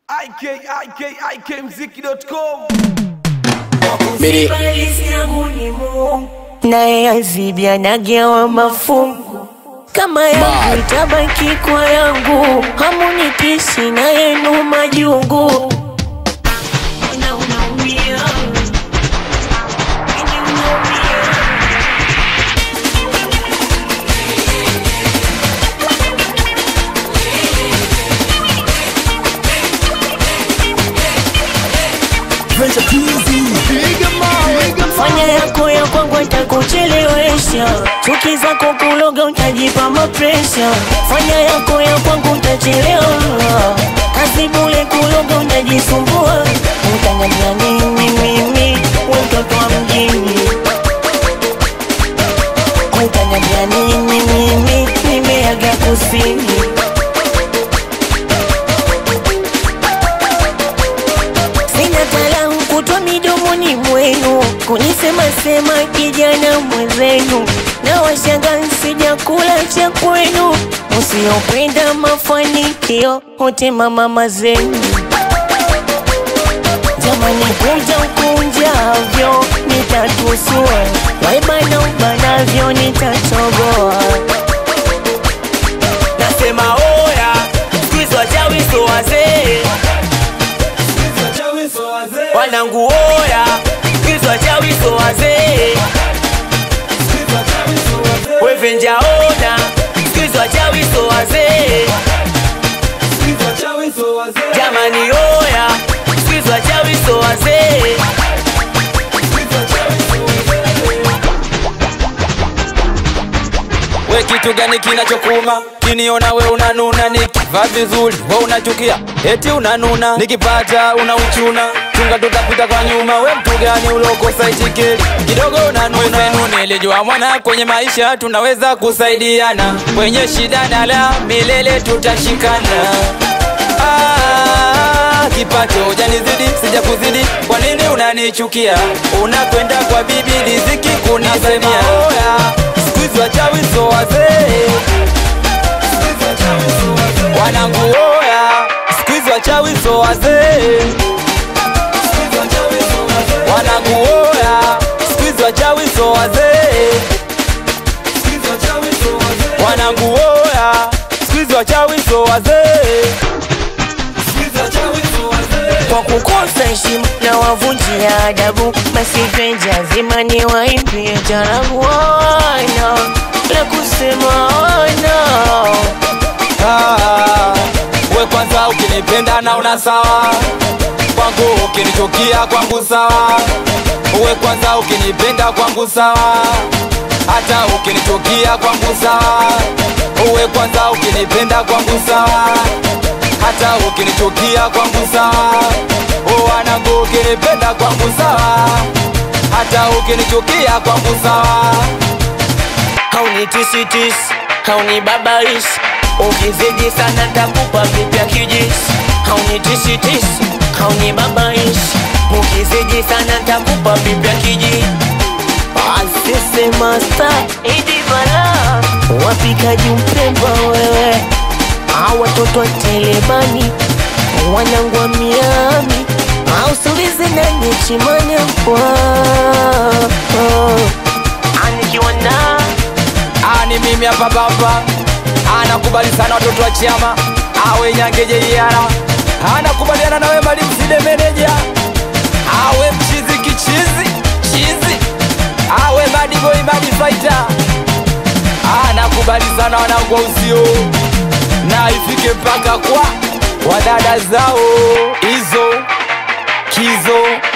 ikikmziki.com Bidi. naye azibia nagewa mafungu kama yangu Bad. itabaki kwa yangu hamunitishi na yenu majungu Na unaumia. Ni unaumia. fanya yako ya kwangu atakuchelewesha chuki zako kuloga utajipa mapresha fanya yako ya kwangu utachelewa kazi bule kuloga utajisumbua utanyamia nini mimi we mtoto wa mjini utanyamia nini mimi nimeaga kusini Sina talau kutwa midomoni mwenu kunisema sema kijana mwenzenu na washanga sijakula cha kwenu usiopenda mafanikio wote mama zenu jamani kunja ukunjavyo nitatusua waibana ubanavyo nitatoboa nasema oya skuizi wachawi so wazee wanangu oya skuizi wachawi so wazee wevenja ona skuizi wachawi so wazee jamani oya skuizi wachawi so wazee we kitu gani kinachokuma kiniona we unanuna nikivaa vizuri we unachukia eti unanuna nikipata unauchuna chunga tutapita kwa nyuma we mtu gani uliokosa ichikeli kidogo unanuna nilijua mwana kwenye maisha tunaweza kusaidiana kwenye shida na la milele tutashikana Ah, kipato janizidi sija kuzidi kwa nini unanichukia unakwenda kwa bibi riziki kunisemia skuizi wachawi so wazee wanangu oya skuizi wachawi so wazee wanangu oya skuizi wachawi so wazee wanangu oya skuizi wachawi so wazee kwa kukosa heshima na wavunjia adabu basi venja zima ni waimbie jarabu wana la kusema wana Ah, we kwanza ukinipenda na una sawa kwangu ukinichukia kwangu sawa we kwanza ukinipenda kwangu sawa hata ukinichukia kwangu sawa we kwanza ukinipenda kwangu sawa hata ukinichukia kwangu sawa wanangu ukinipenda kwangu sawa hata ukinichukia kwangu sawa haunitisitisi haunibabaishi ukizidi sana takupa vipya kijisi haunitisitisi haunibabaishi ukizidi sana takupa vipya kijisi asise masta idi bala wapikaji mpemba wewe au watoto wa telebani wanangu wa miami au sulizi na nichimane kwa anikiwa na ani mimi hapa baba anakubali sana watoto wa chama awe nyangeje iara anakubaliana nawe malimside meneja awe mchizi kichizi chizi awe madiboi madifaita anakubali sana wanangu wa usio na ifike mpaka kwa wadada zao hizo kizo